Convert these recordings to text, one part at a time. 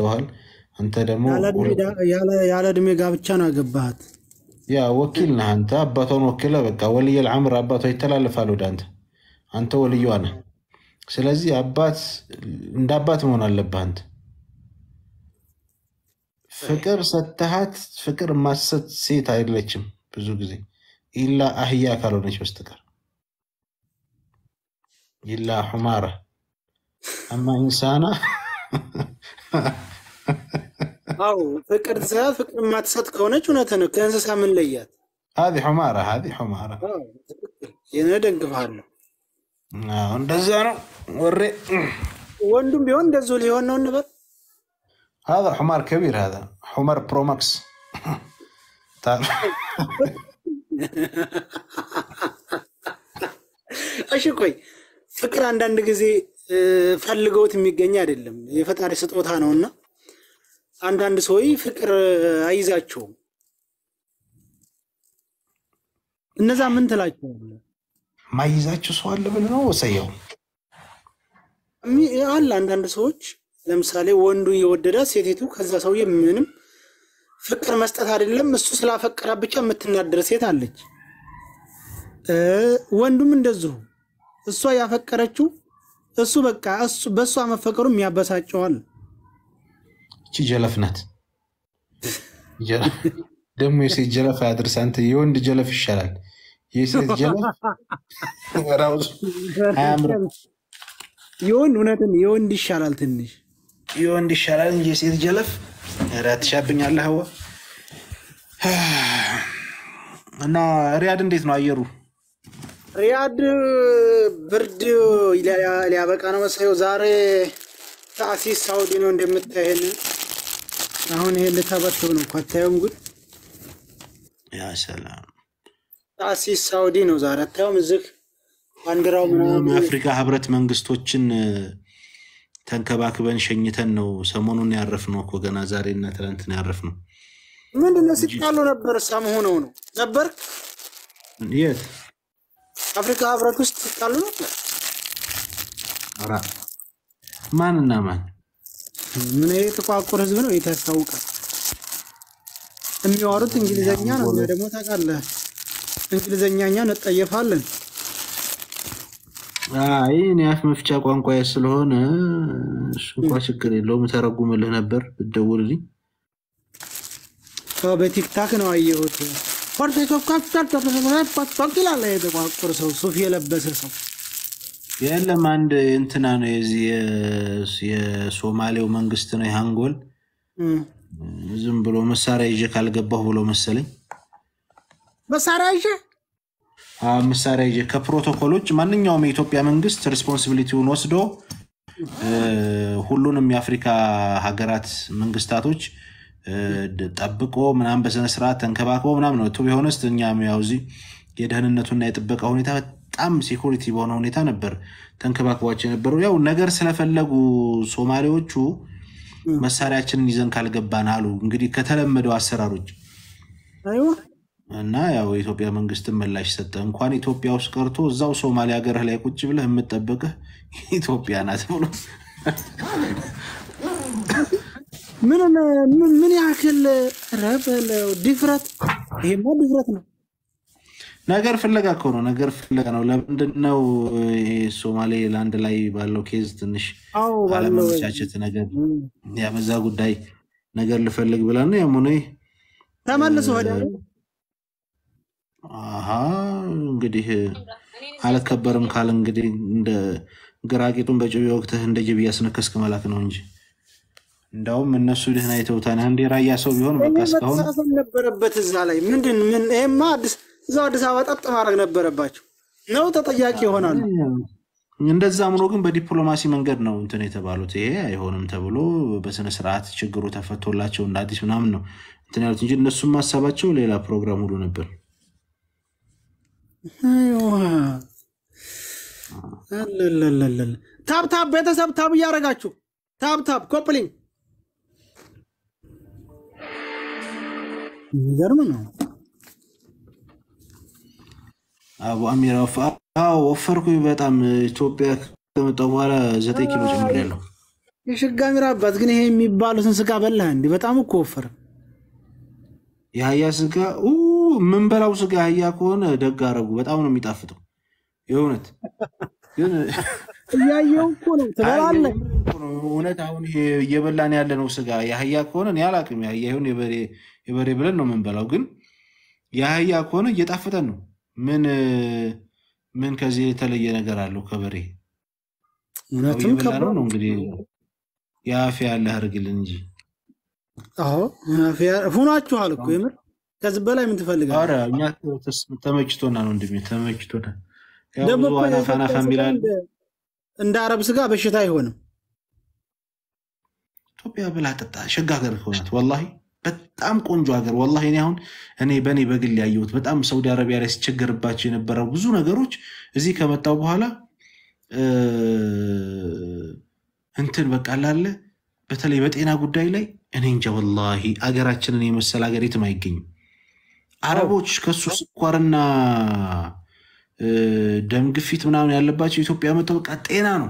ሰጥተዋል። አንተ ደግሞ ያለ ዕድሜ ዳ- ያለ- ያለ ዕድሜ ጋብቻ ነው ያገባሃት። ያ ወኪል ነህ አንተ። አባቷን ወኪለ በቃ ወልየል አምር አባቷ ይተላለፋል ወደ አንተ። አንተ ወልዩዋ ነህ። ስለዚህ አባት እንደ አባት መሆን አለብህ አንተ። ፍቅር ሰተሃት ፍቅር ማሰት ሴት አይደለችም ብዙ ጊዜ ኢላ አህያ ካልሆነች በስተቀር ኢላ ሑማራ አማ ኢንሳና አዎ ፍቅር ትሰጣት ፍቅር የማትሰጥ ከሆነች እውነት ነው። ከእንስሳ ምን ለያት? ሀዚ ሑማራ ሀዚ ሑማራ አዎ፣ ትክክል። ይህን እደግፍሃለሁ። አዎ፣ እንደዛ ነው ወሬ ወንዱም ቢሆን እንደዚሁ ሊሆን ነው እንበል። هذا حمار كبير هذا حمار برو ماكس تعال እሺ ቆይ ፍቅር አንዳንድ ጊዜ እ፣ ፈልገውት የሚገኝ አይደለም፣ የፈጣሪ ስጦታ ነው እና አንዳንድ ሰዎች ፍቅር አይዛቸውም። እነዛ ምን ትላቸዋለህ? ما يزعجوا سؤال لبن ነው ወሰየው እሚ- አለ አንዳንድ ሰዎች ለምሳሌ ወንዱ የወደዳት ሴቲቱ ከዛ ሰውዬ ምንም ፍቅር መስጠት አይደለም እሱ ስላፈቀራት ብቻ የምትናደር ሴት አለች። እ፣ ወንዱም እንደዚሁ እሷ ያፈቀረችው እሱ በቃ እሱ በእሷ መፈቀሩ የሚያበሳጨዋል። እቺ ጀለፍ ናት ጀ- ደግሞ የሴት ጀለፍ አያድርስ አንተ የወንድ ጀለፍ ይሻላል የሴት ጀለፍ ራሱ አያምርም የወንድ እውነትን የወንድ ይሻላል ትንሽ የወንድ ይሻላል እንጂ የሴት ጀለፍ ኧረ ትሻብኛለህ ሀዋ እና ሪያድ እንዴት ነው አየሩ ሪያድ ብርድ ሊያ- ሊያበቃ ነው መሰለው። ዛሬ ታሲስ ሳውዲ ነው እንደምታይን። አሁን ይሄ ልተበትብ ነው እኮ አታየውም? ጉድ ያ ሰላም ታሲስ ሳውዲ ነው ዛሬ አታየውም? እዚህ ባንዲራው ምናምን የአፍሪካ ህብረት መንግስቶችን እ፣ ተንከባክበን ሸኝተን ነው ሰሞኑን ያረፍነው እኮ ገና ዛሬ እና ትናንት ነው ያረፍነው። ምንድነው ሲጣሉ ነበር። ሳም ሆነው ነው ነበር የት አፍሪካ ህብረት ውስጥ ሲጣሉ ነበር። ኧረ፣ ማንና ማን? ምን ይሄ የተቋቁር ህዝብ ነው የት ያስታውቃል። የሚያወሩት እንግሊዘኛ ነው። እኛ ደግሞ ታውቃለህ እንግሊዘኛ እኛ እንጠየፋለን። አይ እኔ አፍ መፍቻ ቋንቋ ስለሆነ እሱ እንኳ ችግር የለውም ተረጉምልህ ነበር ብትደውልልኝ። ሰው በቲክታክ ነው አየሁት። ይላል የተቋቁር ሰው ሱፍ የለበሰ ሰው የለም አንድ እንትና ነው የዚህ የ- የሶማሌው መንግስት ነው የሃንጎል እም። ዝም ብሎ መሳሪያ ይዤ ካልገባሁ ብሎ መሰለኝ መሳሪያ ይዤ አዎ፣ መሳሪያ ይዤ ከፕሮቶኮሎች ማንኛውም የኢትዮጵያ መንግስት ሪስፖንሲቢሊቲውን ወስዶ እ፣ ሁሉንም የአፍሪካ ሀገራት መንግስታቶች እ፣ ድ- ጠብቆ ምናምን በስነስርዓት ተንከባክቦ ምናምን ነው ቱ ቢሆንስ እኛም ያው እዚህ የደህንነቱና የጥበቃ ሁኔታ በጣም ሴኩሪቲ በሆነ ሁኔታ ነበር ተንከባክቧቸው የነበሩ። ያው ነገር ስለፈለጉ ሶማሌዎቹ መሳሪያችንን ይዘን ካልገባን አሉ እንግዲህ ከተለመደው አሰራሮች አይዋ እና ያው የኢትዮጵያ መንግስትን ምላሽ ሰጠ። እንኳን ኢትዮጵያ ውስጥ ቀርቶ እዛው ሶማሌ ሀገርህ ላይ ቁጭ ብለህ የምጠበቅህ ኢትዮጵያ ናት ብሎ ምን ምን- ምን ያክል ረበለው ድፍረት! ይሄማ ድፍረት ነው። ነገር ፍለጋ እኮ ነው። ነገር ፍለጋ ነው። ለምንድን ነው ይሄ ሶማሌ ላንድ ላይ ባለው ኬዝ ትንሽ አዎ ባለው አለመመቻቸት ነገር ያ በዛ ጉዳይ ነገር ልፈልግ ብላ ነው ያም ሆነ ይህ ተመልሶ ወደ አይደል? አሀ እንግዲህ አልከበርም ካል እንግዲህ እንደ ግራቂጡን በጭቤ ወቅትህ እንደ ጅብ እያስነከስክ መላክ ነው እንጂ እንዳውም እነሱ ደህና የተውታን አንድ የራያ ሰው ቢሆን በቃ ይሄ እስካሁን መተሳሰብ ነበረበት እዛ ላይ ምንድን ምን ይሄማ አዲስ እዛው አዲስ አበባ ጠጥ ማድረግ ነበረባቸው ነው ተጠያቂ ይሆናሉ። እንደዛም ሆኖ ግን በዲፕሎማሲ መንገድ ነው እንትን የተባሉት። ይሄ አይሆንም ተብሎ በስነ ስርዓት ችግሩ ተፈቶላቸው እንደ አዲስ ምናምን ነው እንትን ያሉት እንጂ እነሱም ማሰባቸው ሌላ ፕሮግራም ሁሉ ነበር። አይዋ አለለለለለ ታብ ታብ ቤተሰብ ታብ እያደረጋችሁ ታብ ታብ ኮፕሊንግ የሚገርም ነው። አቡ አሚራ ወፈ- አዎ ወፈርኩኝ በጣም ኢትዮጵያ ከመጣሁ በኋላ ዘጠኝ ኪሎ ጨምሬያለሁ። የሽጋሚራ አባት ግን ይሄ የሚባሉትን ስጋ በላህ እንዲ በጣም እኮ ወፈረ። የአህያ ስጋ ኡ፣ የምንበላው ስጋ አህያ ከሆነ ደግ አረጉ። በጣም ነው የሚጣፍጠው። የእውነት ግን እያየው እኮ ነው ትበላለህ። እውነት አሁን ይሄ እየበላን ያለ ነው ስጋ የአህያ ከሆነ እኔ አላቅም። የአህያ ይሁን የበሬ የበሬ ብለን ነው የምንበላው። ግን የአህያ ከሆነ እየጣፈጠን ነው። ምን ምን ከዚህ የተለየ ነገር አለው ከበሬ? ያው እውነትም እየበላ ነው ከባድ ነው እንግዲህ የአፍያ ያለ አድርግልን እንጂ አዎ ሁናችኋል እኮ የምር ከዚህ በላይ ምን ትፈልጋለህ? ኧረ እኛ ተስ- ተመችቶናል ወንድሜ ተመችቶናል። ያው ደግሞ ብዙ እኮ አናፋ የኢትዮጵያ አናፋ ስጋ የሚላል እንደ- እንደ አረብ ስጋ በሽታ አይሆንም። ኢትዮጵያ ብላ ጠጣ ሸጋ ሀገር ከሆናት ወላሂ በጣም ቆንጆ ሀገር ወላሂ። እኔ አሁን እኔ በእኔ በግል ያየሁት በጣም ሳውዲ አረቢያ ላይ ሲቸገርባቸው የነበረው ብዙ ነገሮች እዚህ ከመጣው በኋላ እ፣ እንትን በቃ ላለ በተለይ በጤና ጉዳይ ላይ እኔ እንጃ ወላሂ አገራችንን የመሰለ ሀገር የትም አይገኝም። አረቦች ከሱ ስኳርና እ፣ ደም ግፊት ምናምን ያለባቸው ኢትዮጵያ መጥተው በቃ ጤና ነው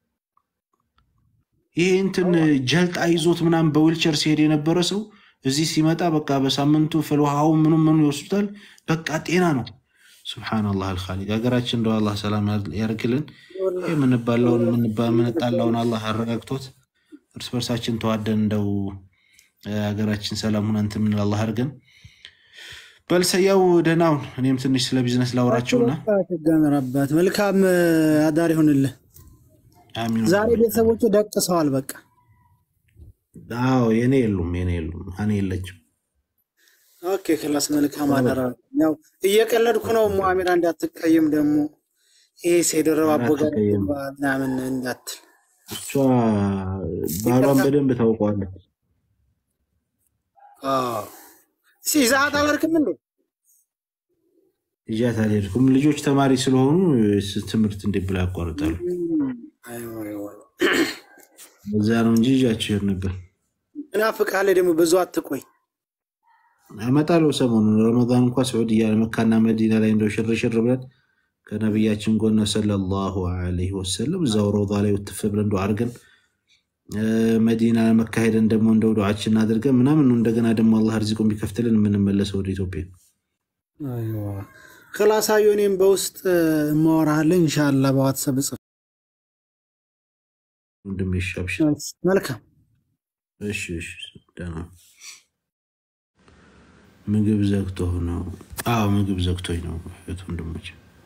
ይሄ እንትን ጀልጣ ይዞት ምናምን በዊልቸር ሲሄድ የነበረ ሰው እዚህ ሲመጣ በቃ በሳምንቱ ፍልውሃው ምኑ ምኑ ይወስዱታል። በቃ ጤና ነው። ሱብሓነላህ አልኻሊቅ ሀገራችን እንደው አላህ ሰላም ያርግልን። ይህ የምንባለውን የምንባ- የምንጣላውን አላህ አረጋግቶት እርስ በርሳችን ተዋደን እንደው እ፣ ሀገራችን ሰላም ሁና እንትን የምንል አላህ አድርገን። በልሰያው ደህናውን እኔም ትንሽ ስለ ቢዝነስ ላውራቸውና ሽጋሚራ አባት መልካም አዳር ይሆንልህ። አሚን ዛሬ ቤተሰቦቹ ደቅሰዋል። በቃ አዎ የኔ የሉም የኔ የሉም እኔ የለችም ኦኬ ክላስ መልካም አደራ። ያው እየቀለድኩ ነው። ሙአሚራ እንዳትቀይም ደግሞ ይሄ ሴደረብ አቦጋር አትቀይም። ምናምን እንዳትል። እሷ ባሏን በደንብ ታውቀዋለች። አዎ። እስኪ ይዘሀት አላልክም እንዴ? እጃት አልሄድኩም። ልጆች ተማሪ ስለሆኑ ስ- ትምህርት እንዴት ብላ ያቋርጣሉ? አይዋ፣ አይዋ። እዛ ነው እንጂ እጃቸው ይሄድ ነበር። እናፍቅሃለሁ ደግሞ ብዙ አትቆይ። እመጣለሁ ሰሞኑን ረመዳን እንኳ ስዑድያ መካና መዲና ላይ እንደው ሽርሽር ብለን ከነቢያችን ጎን ሰለላሁ ዐለይሂ ወሰለም እዛው ረውዳ ላይ ውትፍ ብለን እንደው አድርገን እ፣ መዲና መካሄደን ደግሞ እንደው ዱዓችን አድርገን ምናምን ነው እንደገና ደግሞ አላህ ርዚቁን ቢከፍትልን የምንመለሰው ወደ ኢትዮጵያ። ክላስ አየሁ። እኔም በውስጥ እማወራሃለሁ ኢንሻላህ በዋትሳፕ ጽፍ። ወንድሜ እሺ፣ አብሽር። መልካም እሺ እሺ፣ ደህና ምግብ ዘግቶ ነው? አዎ ምግብ ዘግቶኝ ነው እህት ወንድሞች።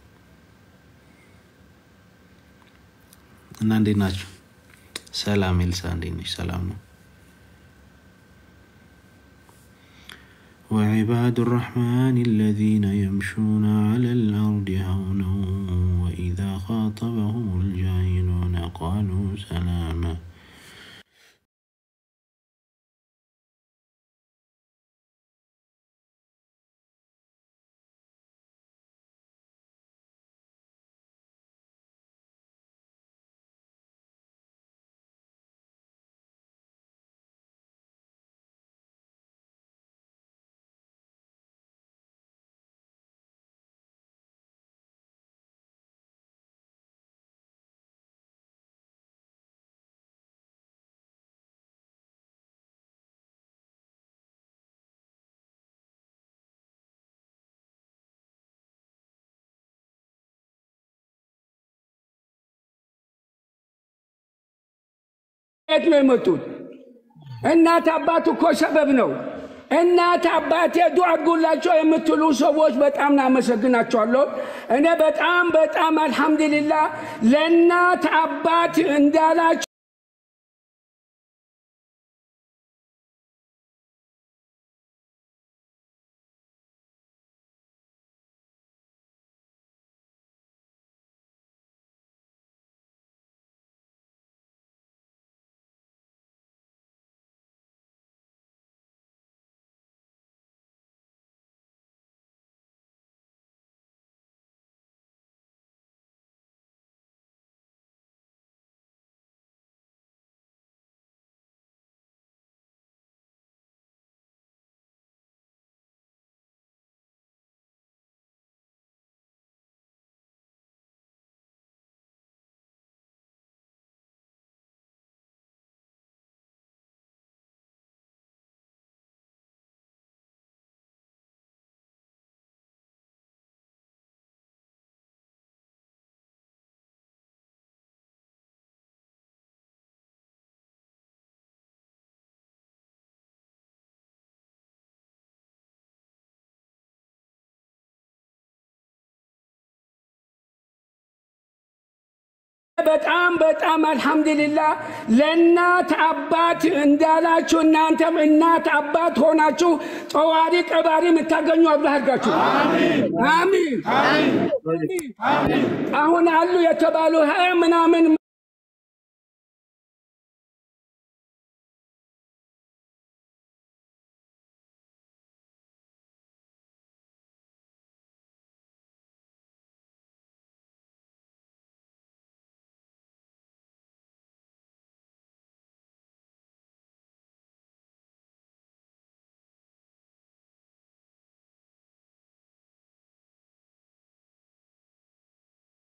እና እንዴት ናቸው? ሰላም ኤልሳ፣ እንዴት ነች? ሰላም ነው። وعباد الرحمن الذين يمشون على الأرض هونا وإذا خاطبهم الجاهلون قالوا سلاما የት ነው የመጡት? እናት አባት እኮ ሰበብ ነው። እናት አባቴ ዱዓ አድርጉላቸው የምትሉ ሰዎች በጣም እናመሰግናቸዋለሁ። እኔ በጣም በጣም አልሐምዱሊላህ ለእናት አባት እንዳላቸው በጣም በጣም አልሐምዱሊላ ለእናት አባት እንዳላችሁ እናንተም እናት አባት ሆናችሁ ጠዋሪ ቀባሪ የምታገኙ አላህ አድርጋችሁ። አሚን። አሁን አሉ የተባሉ ሀያ ምናምን